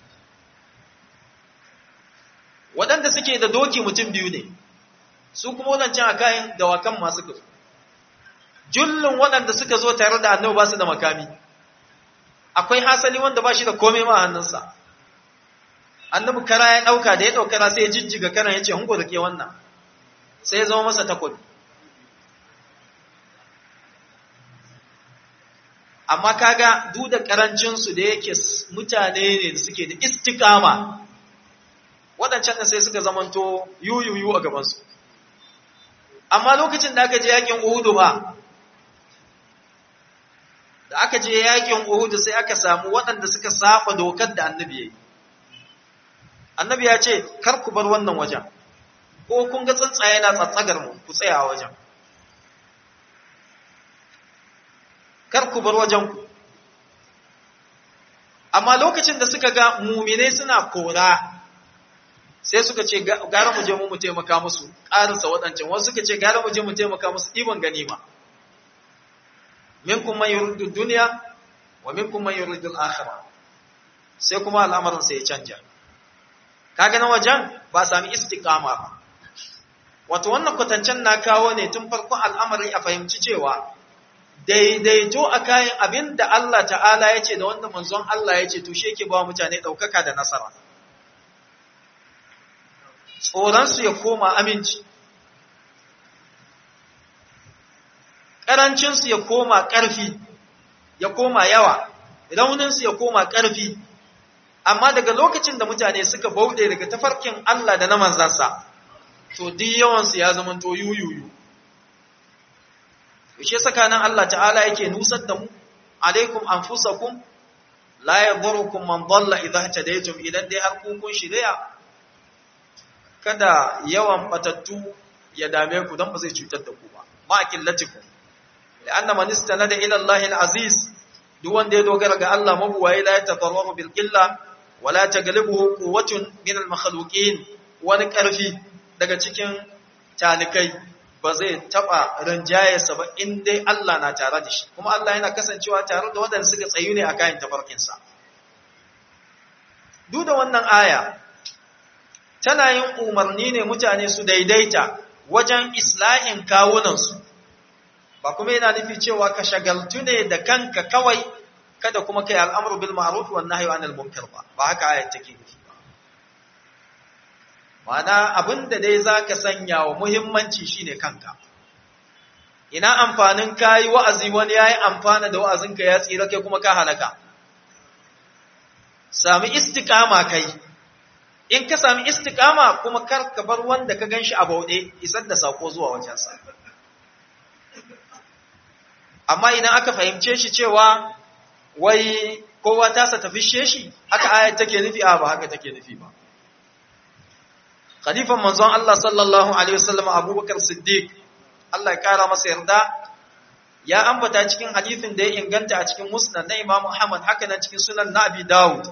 waɗanda suke da doki mutum biyu ne su kuma wadancan akayin dawakan masu kasu jullun waɗanda suka zo tare da annabi ba su da makami akwai hasali wanda ba shi da komai ma hannunsa annabi kara ya ɗauka da ya ɗaukara sai ya jijjiga karan ya ce hunko da ke wannan sai ya zama masa takobi amma kaga duk da karancinsu da yake mutane ne da suke da istikama waɗancan da sai suka zamanto yuyuyu a gabansu amma lokacin da aka je yakin uhudu ba da aka je yakin uhudu sai aka samu waɗanda suka saba dokar da annabi ya yi annabi ya ce kar ku bar wannan wajen ko kun ga tsuntsaye na tsatsagar mu ku tsaya a wajen kar ku bar wajen ku amma lokacin da suka ga mumine suna kora sai suka ce gara mu je mu mu taimaka musu ƙarinsa waɗancan wasu suka ce gara mu je mu taimaka musu ɗiban ganima minkum man yuridu dunya wa minkum man yuridu al-akhirah sai kuma al'amarin sai ya canja kaga na wajen ba sami istiqama ba wato wannan kwatancen na kawo ne tun farkon al'amari a fahimci cewa daidaito a kayan abin da Allah ta'ala ya ce da wanda manzon Allah ya ce to shi yake ba mutane ɗaukaka da nasara tsoronsu ya koma aminci ƙarancinsu ya koma ƙarfi ya koma yawa rauninsu ya koma ƙarfi amma daga lokacin da mutane suka bauɗe daga tafarkin Allah da na manzansa to duk yawansu ya zama to yuyuyu shi tsakanin Allah ta'ala yake nusar da mu alaikum anfusakum la yadhurukum man dhalla idha tadaytum idan dai har kun shirya kada yawan batattu ya dame ku don ba zai cutar da ku ba ma killatikum la'anna man istanada ila Allah al-aziz duk wanda ya dogara ga Allah mabuwaye la yatadarraru bil qilla wala taglibuhu quwwatun min al-makhluqin wani karfi daga cikin talikai ba zai taba rinjayarsa ba in dai Allah na tare da shi kuma Allah yana kasancewa tare da waɗanda suka tsayu ne a kayan tafarkinsa duk da wannan aya tana yin umarni ne mutane su daidaita wajen islahin kawunansu ba kuma yana nufi cewa ka shagaltu ne da kanka kawai kada kuma kai al'amru bil ma'ruf wan nahyi anil munkar ba ba haka ayat take nufi ba ma'ana abinda dai zaka sanya wa muhimmanci shine kanka ina amfanin kai wa'azi wani yayi amfana da wa'azinka ya tsira kai kuma ka halaka sami istiqama kai in ka sami istiqama kuma kar ka bar wanda ka ganshi a bauɗe isar da sako zuwa wajensa amma idan aka fahimce shi cewa wai kowa tasa tafi sheshi haka ayat take nufi a ba haka take nufi ba khalifan manzon Allah sallallahu alaihi wasallam Abubakar Siddiq Allah ya kara masa yarda ya ambata cikin hadisin da ya inganta a cikin musnad na Imam Ahmad haka nan cikin sunan na Abi Dawud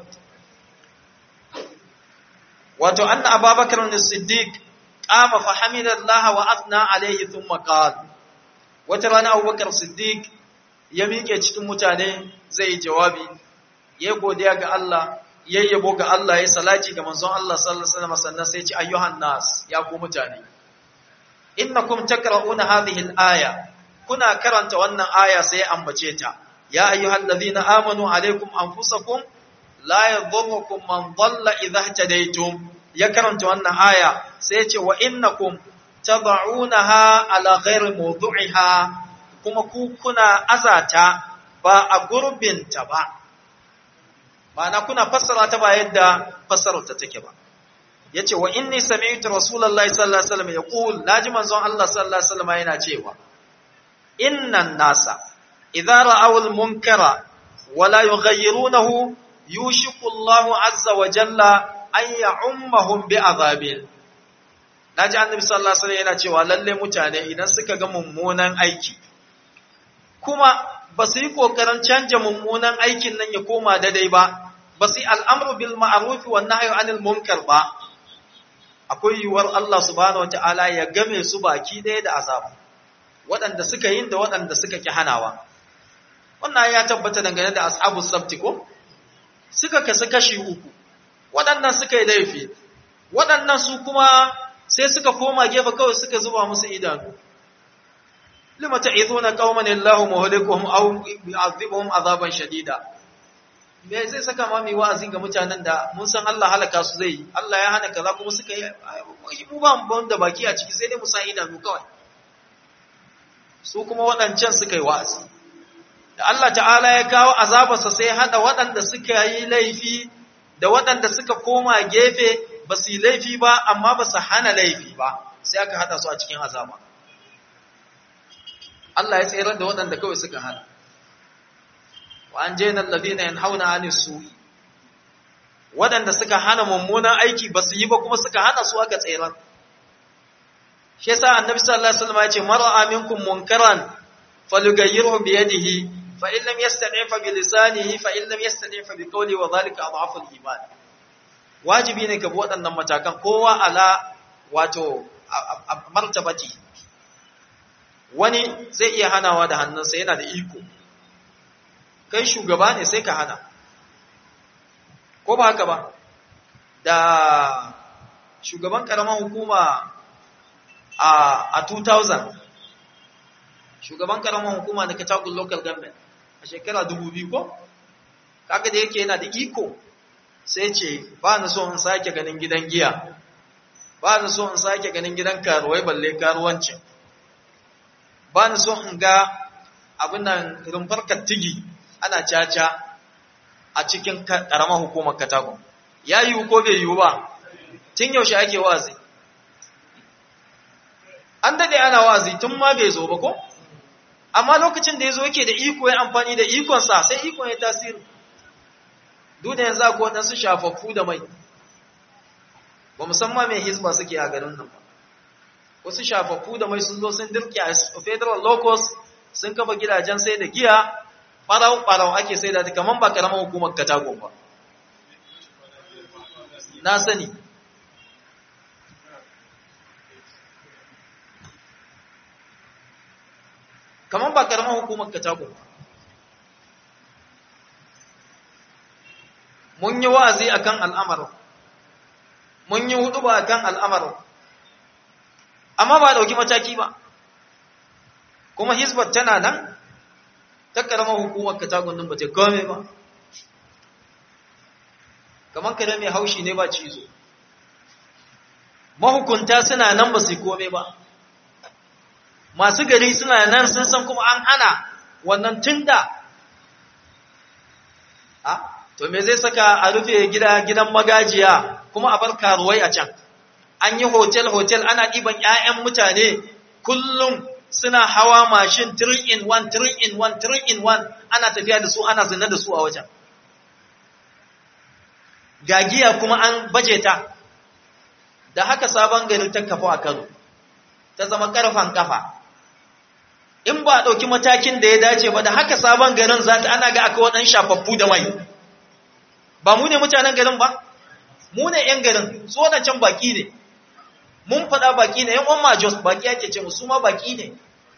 wato anna Abubakar Siddiq qama fa hamidallaha wa athna alayhi thumma qala wata rana Abubakar Siddiq ya miƙe cikin mutane zai yi jawabi ya godiya ga Allah ya yabo ga Allah ya salati ga manzon Allah sallallahu alaihi wasallam sannan sai ya ce ayyuhan nas ya ku mutane innakum takra'una hadhihi al-aya kuna karanta wannan aya sai ambace ta ya ayyuhal ladhina amanu alaykum anfusakum la yadhurrukum man dhalla idha ihtadaytum ya karanta wannan aya sai ya ce wa innakum tad'unaha ala ghairi mawdu'iha kuma ku kuna azata ba a gurbinta ba ma'ana kuna fassara ta ba yadda fassarar ta take ba yace wa inni sami'tu rasulullahi sallallahu alaihi wasallam yaqul naji manzon Allah sallallahu alaihi wasallam yana cewa innan nasa idza ra'aw al-munkara wa la yughayyirunahu yushiku Allahu azza wa jalla an ya'ummahum bi'adhabil naji annabi sallallahu alaihi wasallam yana cewa lalle mutane idan suka ga mummunan aiki kuma ba su yi kokarin canja mummunan aikin nan ya koma daidai ba ba su yi al'amru bil ma'ruf wa nahyi anil munkar ba akwai yiwuwar Allah subhanahu wataala ya game su baki ɗaya da azabu waɗanda suka yin da waɗanda suka ki hanawa wannan ya tabbata dangane da ashabus sabti ko suka kasu kashi uku waɗannan suka yi laifi waɗannan su kuma sai suka koma gefe kawai suka zuba musu idanu lima ta'izuna qauman illahu muhlikuhum aw yu'adhibuhum azaban shadida me zai saka ma mai wa'azi ga mutanen da mun san Allah halaka su zai Allah ya hana kaza kuma suka yi mu ba mu da baki a ciki sai dai mu sa idanu kawai su kuma waɗancan suka yi wa'azi da Allah ta'ala ya kawo azabarsa sai ya hada waɗanda suka yi laifi da waɗanda suka koma gefe ba su yi laifi ba amma ba su hana laifi ba sai aka hada su a cikin azaba Allah ya tsere da waɗanda kawai suka hana wa an jena alladhina yanhauna 'anis su'i waɗanda suka hana mummunan aiki ba su yi ba kuma suka hana su aka tsere shi yasa annabi sallallahu alaihi wasallam ya ce mar'a minkum munkaran falyughayyirhu bi yadihi fa in lam yastati' fa bi lisanihi fa in lam yastati' fa bi qawli wa dhalika adhafu al-iman wajibi ne ka bi waɗannan matakan kowa ala wato martabati wani zai iya hanawa da hannunsa yana da iko kai shugaba ne sai ka hana ko ba haka ba da shugaban karamar hukuma a 2000 shugaban karamar hukuma na katagun local government a shekara 2000 ko kaga da yake yana da iko sai ce ba na so in sake ganin gidan giya ba na so in sake ganin gidan karuwai balle karuwancin ba na so in ga abin nan rumfar kattigi ana caca a cikin karamar hukumar katagun ya yiwu ko bai yiwu ba tun yaushe ake wazi an dade ana wazi tun ma bai zo ba ko amma lokacin da ya zo yake da iko ya amfani da ikonsa sai ikon ya tasiri duk da yanzu akwai waɗansu shafaffu da mai ba musamman mai hizba suke a garin nan ba wasu shafaffu da mai sun zo sun dirki a federal locus sun kafa gidajen sai da giya ɓarau-ɓarau ake sai da kamar ba karamar hukumar katago ba na sani kamar ba karamar hukumar katago ba mun yi wa'azi akan al'amarin mun yi hudu ba akan al'amarin amma ba dauki mataki ba kuma hizbar tana nan ta karamar hukumar katagun nan ba ta kome ba kamar kare mai haushi ne ba cizo mahukunta suna nan ba su kome ba masu gari suna nan sun san kuma an hana wannan tunda a to me zai saka a rufe gida gidan magajiya kuma a bar karuwai a can an yi hotel-hotel ana ɗiban 'ya'yan mutane kullum suna hawa mashin 3 in 1 3 in 1 3 in 1 ana tafiya da su ana zina da su a wajen gagiya kuma an baje ta da haka sabon garin ta kafa a Kano ta zama karfan kafa in ba a ɗauki matakin da ya dace ba da haka sabon garin za ta ana ga aka waɗan shafaffu da mai ba mu ne mutanen garin ba mu ne 'yan garin su waɗancan baƙi ne mun faɗa baƙi ne 'yan umma jos baƙi ake ce musu ma baƙi ne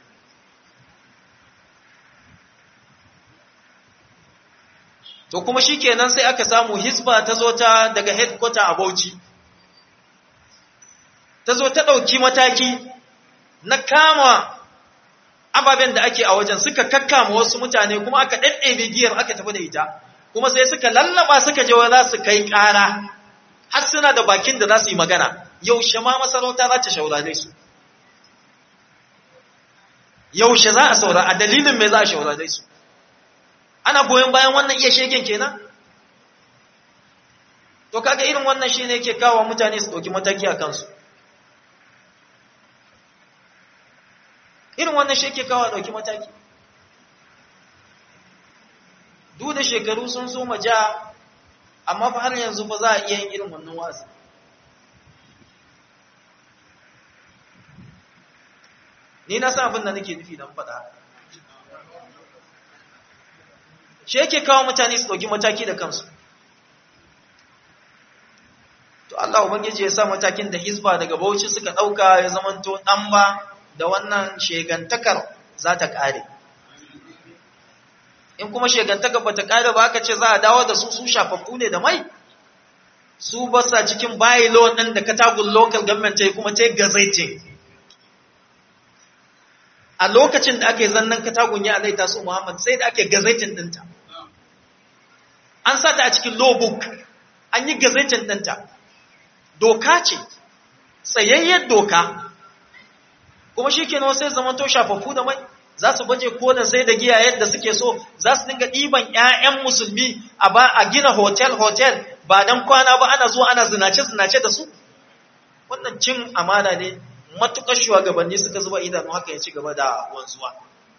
to kuma shi kenan sai aka samu hisba ta zo ta daga headquarter a bauchi ta zo ta ɗauki mataki na kama ababen da ake a wajen suka kakkama wasu mutane kuma aka ɗaɗɗebe giyar aka tafi da ita kuma sai suka lallaba suka je za su kai ƙara har suna da bakin da za su yi magana yaushe ma masarauta za ta shaurare su yaushe za a saura a dalilin mai za a shaurare su ana goyon bayan wannan iya shegen kenan to kaga irin wannan shine yake kawo mutane su ɗauki mataki a kansu irin wannan shi yake kawo ɗauki mataki duk da shekaru sun so ja amma fa har yanzu fa za a iya yin irin wannan wazi ni na san abin da nake nufi don faɗa shi yake kawo mutane su ɗauki mataki da kansu to Allah ubangiji ya sa matakin da hizba daga bauchi suka ɗauka ya zamanto ɗan ba da wannan shegantakar za ta ƙare in kuma shegantakar ba ta ƙare ba aka ce za a dawo da su su shafaffu ne da mai su ba sa cikin bayilo ɗin da katagun local government ta yi kuma ta yi gazaitin a lokacin da ake zannan katagun ya alaita su muhammad sai da ake gazaitin ɗinta an sa ta a cikin law book an yi gazaitin ɗinta doka ce tsayayyar doka kuma shi ke sai zamanto shafaffu da mai za su baje kodan sai da giya yadda suke so za su dinga ɗiban 'ya'yan musulmi a ba a gina hotel-hotel ba don kwana ba ana zuwa ana zinace-zinace da su wannan cin amana ne matuƙar shugabanni suka zuba idanu haka ya ci gaba da wanzuwa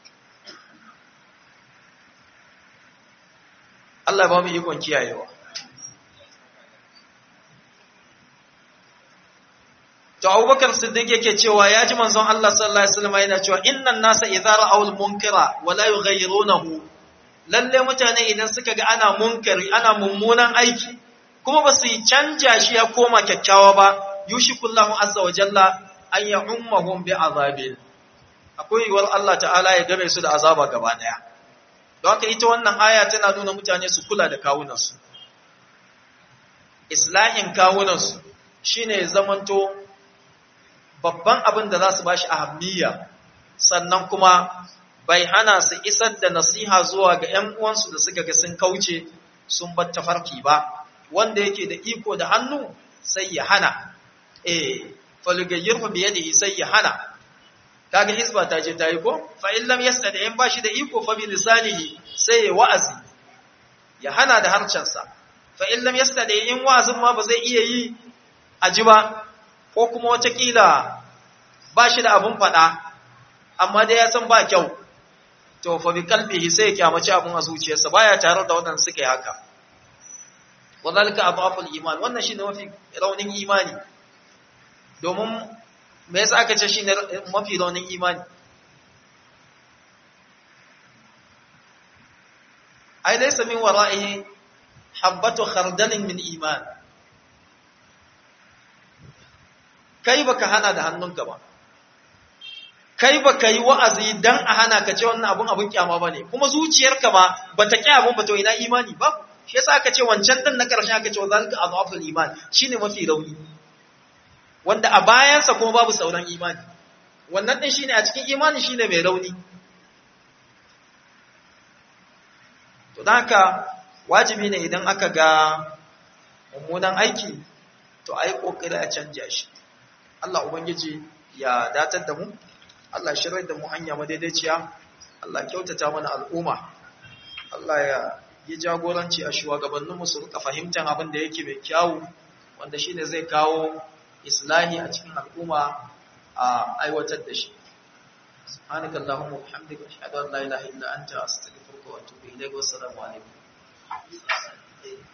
Allah ba mu ikon kiyayewa To Abubakar Siddiq yake cewa ya ji manzon Allah sallallahu alaihi wasallam yana cewa innan nasa idza ra'aw al-munkara wa la yughayyirunahu lalle mutane idan suka ga ana munkari ana mummunan aiki kuma ba su canja shi ya koma kyakkyawa ba yushikullahu azza wa jalla an ya'ummahum bi azabil akwai yiwuwar Allah ta'ala ya game su da azaba gaba daya don haka ita wannan aya tana nuna mutane su kula da kawunansu islahin kawunansu shine zamanto babban abin da za su bashi ahammiya sannan kuma bai hana su isar da nasiha zuwa ga ‘yan uwansu da suka ga sun kauce sun bar tafarki ba wanda yake da iko da hannu sai ya hana eh falugayyar fa biyadihi sai ya hana kaga hisba ta je ta yi ko fa in lam yastadi in bashi da iko fa bi lisanihi sai ya wa'azi ya hana da harcensa fa in lam yastadi in wa'azin ma ba zai iya yi aji ba ko kuma watakila ba shi da abin faɗa, amma dai ya san ba kyau, to fa bi kalbihi sai ya kyamaci abin a zuciyarsa baya tare da wannan suka yi haka. Wadalika adhaful iman wannan shine mafi raunin imani. Domin me yasa aka ce shine mafi raunin imani? Ai laysa min wara'ihi habbatu khardalin min iman. kai baka hana da hannunka ba kai baka yi wa'azi dan a hana ka ce wannan abun abun kyama bane kuma zuciyarka ba bata ki abun ba to ina imani ba shi yasa aka ce wancan din na karshe aka ce wa zalika adhaful iman shine mafi rauni wanda a bayansa kuma babu sauran imani wannan din shine a cikin imani shine mai rauni to dan haka wajibi ne idan aka ga mummunan aiki to ayi kokari a canja shi Allah Ubangiji ya datar da mu, Allah shirar da mu hanya madaidaiciya, Allah kyautata mana al'umma, Allah ya yi jagoranci a shugabanninmu su rika fahimtar abin da yake mai kyawu, wanda shi ne zai kawo islahi a cikin al'umma a aiwatar da shi. سبحانك اللهم وبحمدك اشهد ان لا اله الا انت استغفرك واتوب اليك والسلام عليكم